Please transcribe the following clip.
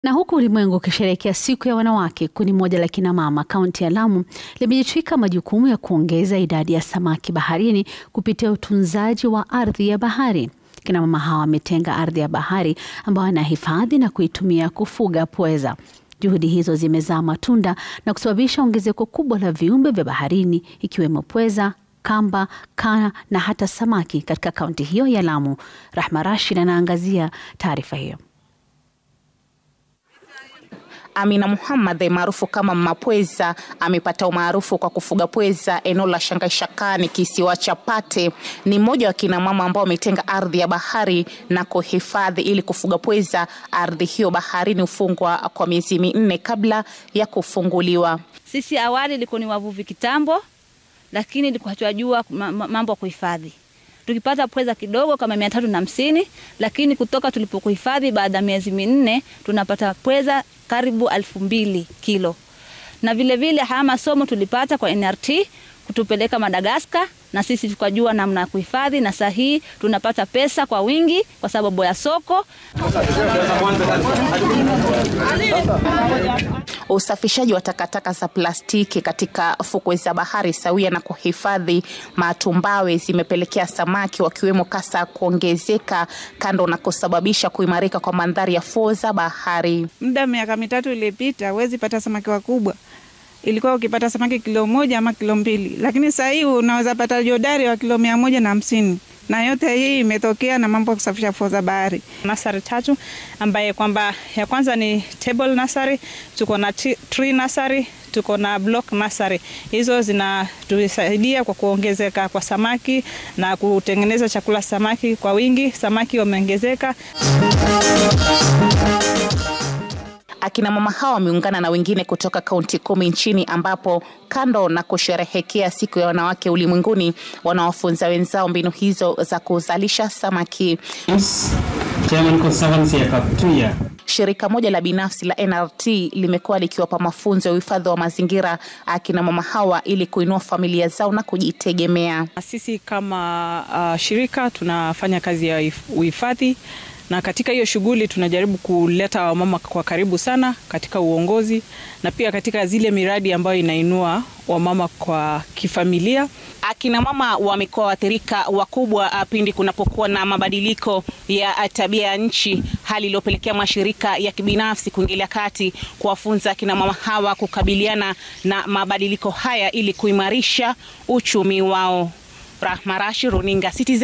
Na huku ulimwengu ukisherehekea siku ya wanawake, kundi moja la kina mama kaunti ya Lamu limejitwika majukumu ya kuongeza idadi ya samaki baharini kupitia utunzaji wa ardhi ya bahari. Kina mama hawa wametenga ardhi ya bahari ambayo wanahifadhi na kuitumia kufuga pweza. Juhudi hizo zimezaa matunda na kusababisha ongezeko kubwa la viumbe vya baharini ikiwemo pweza, kamba, kaa na hata samaki katika kaunti hiyo ya Lamu. Rahma Rashid anaangazia taarifa hiyo. Amina Muhammad maarufu kama Mapweza amepata umaarufu kwa kufuga pweza eneo la Shangaishakani, kisiwa cha Pate. Ni mmoja wa kina mama ambao wametenga ardhi ya bahari na kuhifadhi ili kufuga pweza. Ardhi hiyo baharini hufungwa kwa miezi minne kabla ya kufunguliwa. Sisi awali ilikuwa ni wavuvi kitambo, lakini ilikuwa hatujajua mambo ya kuhifadhi tukipata pweza kidogo kama mia tatu na hamsini lakini kutoka tulipokuhifadhi baada ya miezi minne tunapata pweza karibu elfu mbili kilo. Na vilevile haya masomo tulipata kwa NRT kutupeleka Madagaskar, na sisi tukajua namna ya kuhifadhi, na saa hii tunapata pesa kwa wingi kwa sababu ya soko. Usafishaji wa takataka za plastiki katika fukwe za bahari sawia na kuhifadhi matumbawe zimepelekea samaki wakiwemo kasa kuongezeka, kando na kusababisha kuimarika kwa mandhari ya fuo za bahari. Muda miaka mitatu iliyopita, huwezi pata samaki wakubwa ilikuwa ukipata samaki kilo moja ama kilo mbili, lakini sasa hii unaweza pata jodari wa kilo mia moja na hamsini na yote hii imetokea na mambo ya kusafisha fuo za bahari. Nasari tatu ambaye kwamba ya kwanza ni table nursery, tuko na tree nursery, tuko na block nursery. Hizo zinatusaidia kwa kuongezeka kwa samaki na kutengeneza chakula samaki kwa wingi. Samaki wameongezeka. Akina mama hawa wameungana na wengine kutoka kaunti kumi nchini ambapo kando na kusherehekea siku ya wanawake ulimwenguni wanawafunza wenzao mbinu hizo za kuzalisha samaki. Shirika moja la binafsi la NRT limekuwa likiwapa mafunzo ya uhifadhi wa mazingira akina mama hawa ili kuinua familia zao na kujitegemea. Sisi kama uh, shirika tunafanya kazi ya uhifadhi na katika hiyo shughuli tunajaribu kuleta wamama kwa karibu sana katika uongozi na pia katika zile miradi ambayo inainua wamama kwa kifamilia. Akina mama wamekuwa waathirika wakubwa pindi kunapokuwa na mabadiliko ya tabia ya nchi, hali iliyopelekea mashirika ya kibinafsi kuingilia kati kuwafunza akina mama hawa kukabiliana na mabadiliko haya ili kuimarisha uchumi wao. Rahma Rashid, Runinga Citizen.